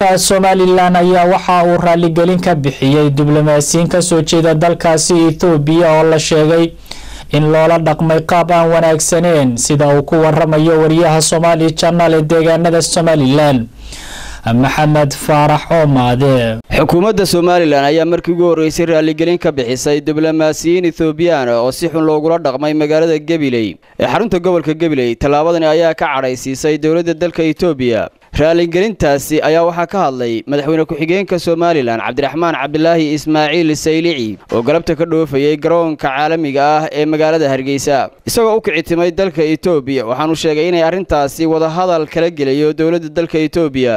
maamulka somalilan ayaa waxa uu raaligelin ka bixiyey diblomaasiyiin kasoo jeeda dalkaasi ethoobiya oo la sheegay in loola dhaqmay qaab aan wanaagsaneen sida uu ku waramayo wariyaha somaali janal ee deegaanada somalilan maxamed faarax oomaade xukuumadda somalilan ayaa markii ugu horreysay raaligelin ka bixisay diblomaasiyiin ethoobiyan oo si xun loogula dhaqmay magaalada gabiley ee xarunta gobolka gabiley tallaabadani ayaa ka cadhaysiisay dowladda dalka etoobiya raaligelintaasi ayaa waxaa ka hadlay madaxweyne ku-xigeenka somalilan cabdiraxmaan cabdilaahi ismaaciil saylici oo galabta ka dhoofayay garoonka caalamiga ah ee magaalada hargeysa isagoo u kicitimay dalka etoobiya waxaanu sheegay inay arrintaasi wadahadal kala gelayo dowladda dalka etoobiya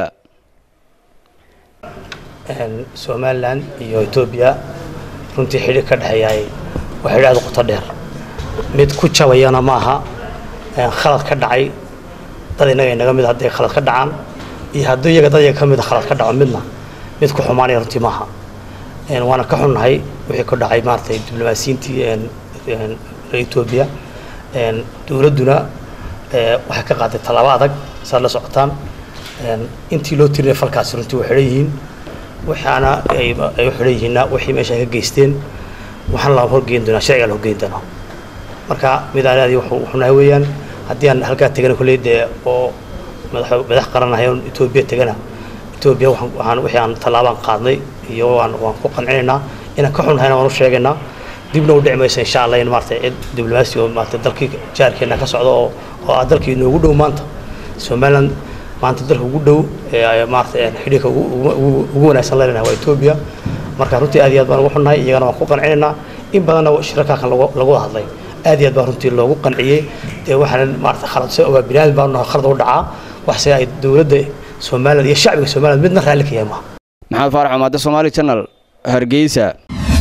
somalilan iyo etoobiya runtii xidhi ka dhexeeyaay waa xidhi aad u qoto dheer mid ku jabayana ma aha khalad ka dhacay dad innaga inaga mid hadday khalad ka dhacaan iyo haddii iyaga dad iyaga ka mida khalad ka dhaco midna mid ku xumaanaya runtii maaha waana ka xunnahay wixii ku dhacay maaragtay diblomaasiyiintii etoobiya dowladduna waxay ka qaaday tallaabo adag saad la socotaan intii loo tirinaya falkaasi runtii way xidhan yihiin waxaana ay u xidhan yihiinna wixii meesha ay ka geysteen waxaan la horgeyn doonaa sharciga la horgeyn doonaa marka mid aan aad xunahay weeyaan haddii aan halkaa tegana kolley dee oo madax madax qaranahay oon etoobiya tegana etoobiya waxaan wixii aan tallaabaan qaadnay iyo waan waan ku qancinaynaa inaan ka xunnahayna waan u sheegaynaa dibna u dhici maysa insha allah in maaragtay cid diblomaasi oo maaragtay dalkii jaarkeena ka socdo oo oo ah dalkii inoogu dhow maanta somaliland maanta dalka ugu dhow ee maaragtay xidhiirka ugu wanaagsan leenahay waa etoobiya marka runtii aad iyo aad baan ugu xunnahay iyagana waan ku qancinaynaa in badanna shirarkaakan lagu wada hadlay aad iyo aad baa runtii loogu qanciyey dee waxaan maarata khalad se ogaa bini aadam baa nahay khalad u dhacaa waxse ay dowladda somaliland iyo shacbiga somaliland midna raalli ka yahay maaha maxamed faarax umaade somaali channel hargeysa